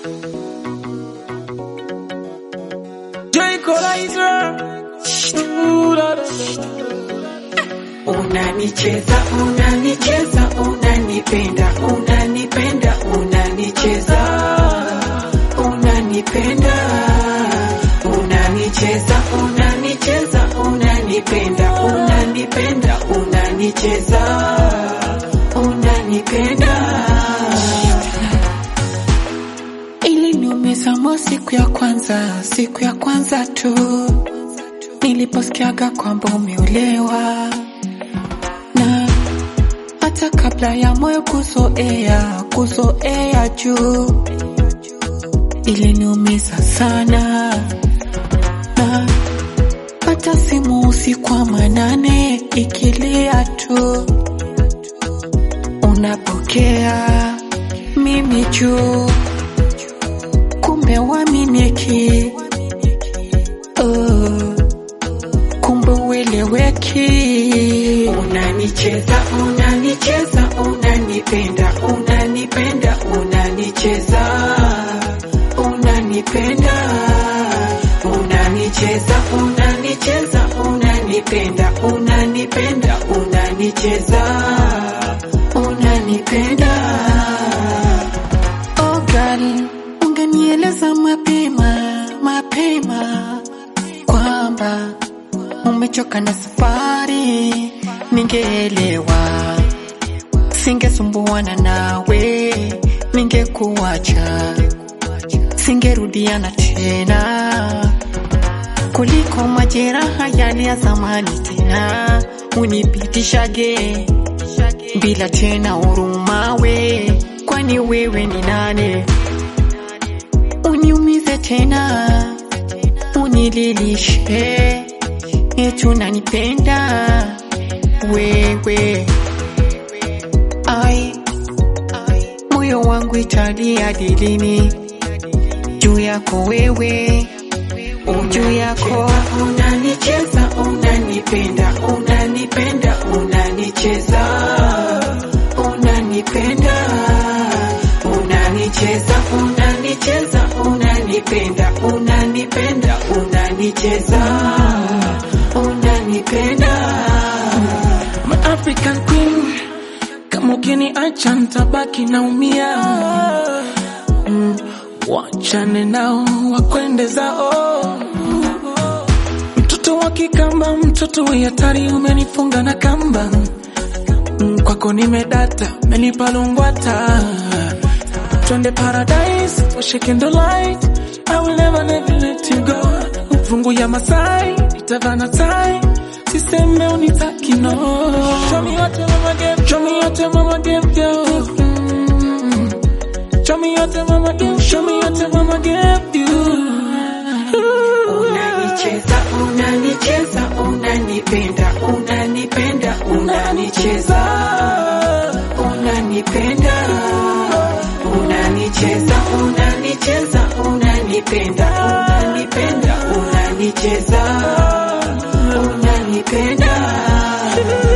Unanicheza, unanicheza, unanipenda, unanipenda, unanicheza, unanipenda, unanicheza, unanicheza, unanipenda, unanipenda, unanicheza, unanipenda. Iliniumiza mo siku ya kwanza, siku ya kwanza tu niliposikiaga kwamba umeolewa na hata kabla ya moyo kuzoea kuzoea juu iliniumiza sana na hata simu usiku wa manane ikilia tu unapokea mimi juu kumbe waminiki uh, kumbe ueleweki unanicheza unanicheza unanipenda unanipenda unanicheza unanipenda unanicheza unanicheza unanipenda unanipenda unanicheza unanipenda oh girl ungenieleza mapema mapema kwamba umechoka na safari, ningeelewa, singesumbuana nawe, ningekuacha, singerudiana tena kuliko majeraha yale ya zamani tena, unipitishage bila tena huruma we, kwani wewe ni nane? Uniumize tena, unililishe eti unanipenda wewe. Ai, moyo wangu italia dilini juu yako wewe, juu yako unanicheza, unanipenda, unanipenda, unanicheza, unanipenda, unanicheza, unanicheza, unanipenda, unanipenda, unanicheza, unanipenda. My African queen, kama ukiniacha ntabaki naumia. Mm, wachane nao wakwende zao. Mtoto wa Kikamba, mtoto wa hatari, umenifunga na kamba. Mm, kwako nimedata, umenipa lungwata. Twende paradise, washike ndo light. I will never never let you go. Fungu ya Masai, itavana tai. Siseme unitaki no. Show me what your mama gave, show me what your mama gave you. Mm. Show me what your mama gave, show me what your mama gave you. Unanicheza, unanicheza, unanipenda, unanipenda, unanicheza, unanipenda, unanicheza, unanicheza, unanipenda, unanipenda, unanicheza, unanipenda.